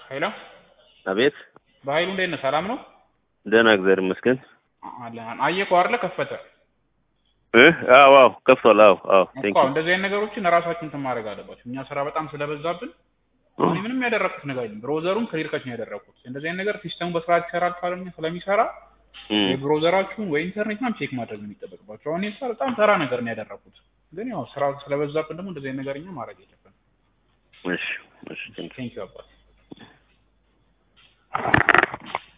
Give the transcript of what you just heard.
ሄሎ አቤት በኃይሉ እንዴት ነህ? ሰላም ነው? ደህና እግዚአብሔር ይመስገን። አለን አየህ አይደለ ከፈተ እ አዎ አዎ ከፍቷል። አዎ አዎ ቴንክ እኮ ዩ እንደዚህ አይነት ነገሮችን ራሳችን እንትን ማድረግ አለባቸው። እኛ ስራ በጣም ስለበዛብን እኔ ምንም ያደረኩት ነገር የለም። ብሮዘሩን ክሊር ከች ነው ያደረኩት። እንደዚህ አይነት ነገር ሲስተሙ በስርዓት ይሰራል ካለኝ ስለሚሰራ የብሮዘራችሁን ወይ ኢንተርኔት ምናምን ቼክ ማድረግ ነው የሚጠበቅባቸው። አሁን ይሳ በጣም ተራ ነገር ነው ያደረኩት። ግን ያው ስራ ስለበዛብን ደግሞ እንደዚህ አይነት ነገር እኛ ማድረግ የለብንም። እሺ እሺ ቴንክ ዩ ቴንክ ዩ አባት